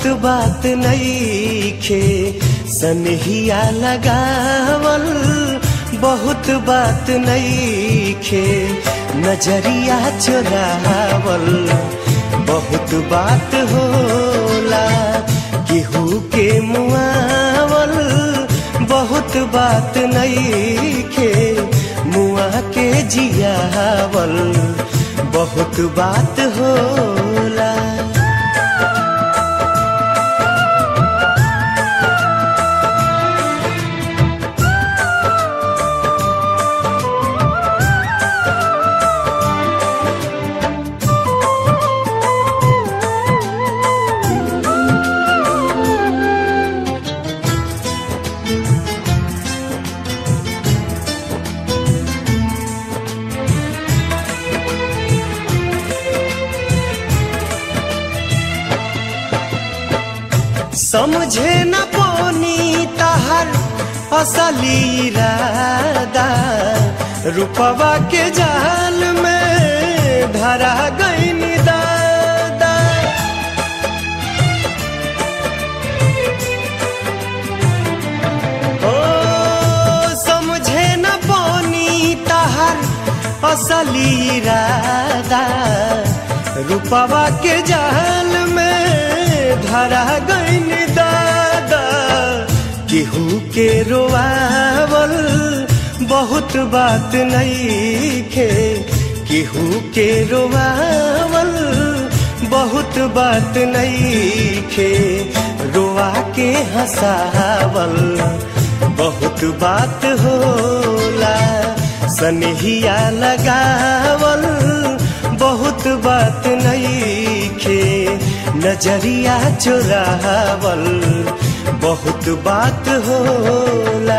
बहुत बात नईखे सनहिया लगावल बहुत बात नईखे नजरिया चुरावल बहुत बात होला केहू के मुआवल बहुत बात नईखे मुआ के जियावल बहुत बात होला समझे न पानी तहर असली इरादा रुपवा के जाल में धरा गई दादा ओ समझे न पानी तहर असली इरादा रुपवा के जाल में धरा गईन दादा केहू के रोआवल बहुत बात नईखे केहू के रोआवल बहुत बात नईखे रोआ के हंसावल बहुत बात होला सनहिया लगावल बहुत बात नईखे नजरिया चुरावल बहुत बात होला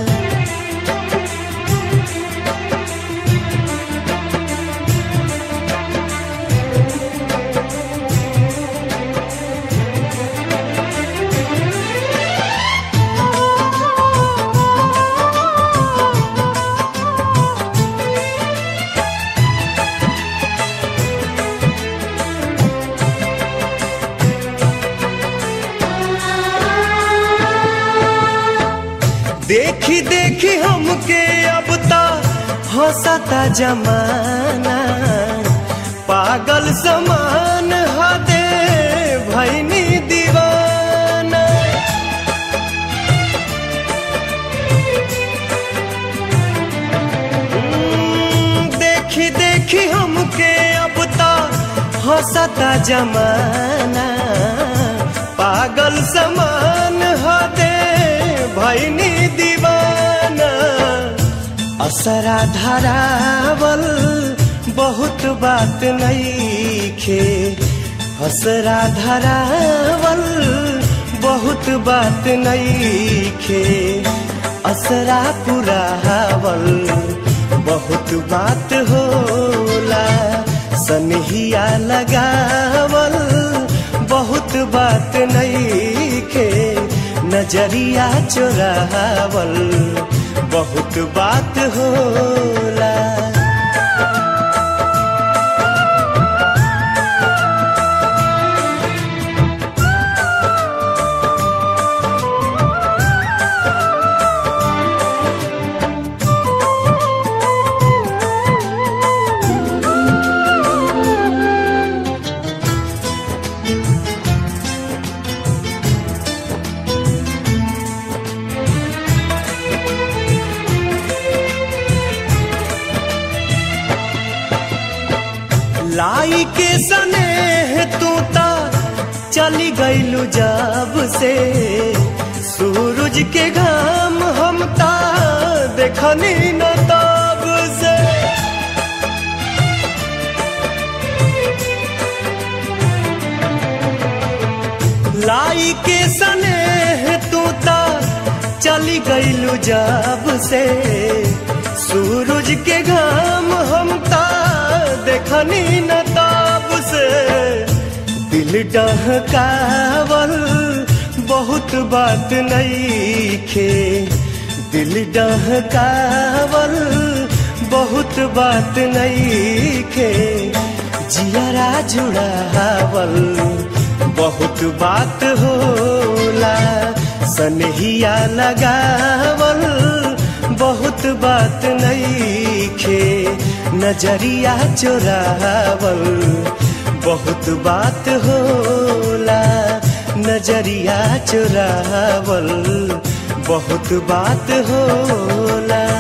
देखी देखी हमके अब ता हंसता जमाना पागल समान हदे भैनी दीवाना हम्म, देखी देखी हमके अब ता हंसता जमाना पागल समान हदे भैनी दीवाना असरा धरावल बहुत बात नईखे असरा धरावल बहुत बात नईखे असरा पुरावल बहुत बात होला सनहिया लगावल बहुत बात नईखे नजरिया चुरावल बहुत बात होला लाई के सने तू ता चली गईलू जब से सूरज के घाम हम ता देखनी न तब से लाई के सने तू ता चली गईलू जब से सूरज के घाम हम ता देखनी न तब से दिल डहकावल बहुत बात नईखे दिल डहकावल बहुत बात नईखे जियरा जुड़ावल बहुत बात होला सनहिया लगावल बहुत बात नईखे नजरिया चोरावल बहुत बात होला नजरिया चोरावल बहुत बात होला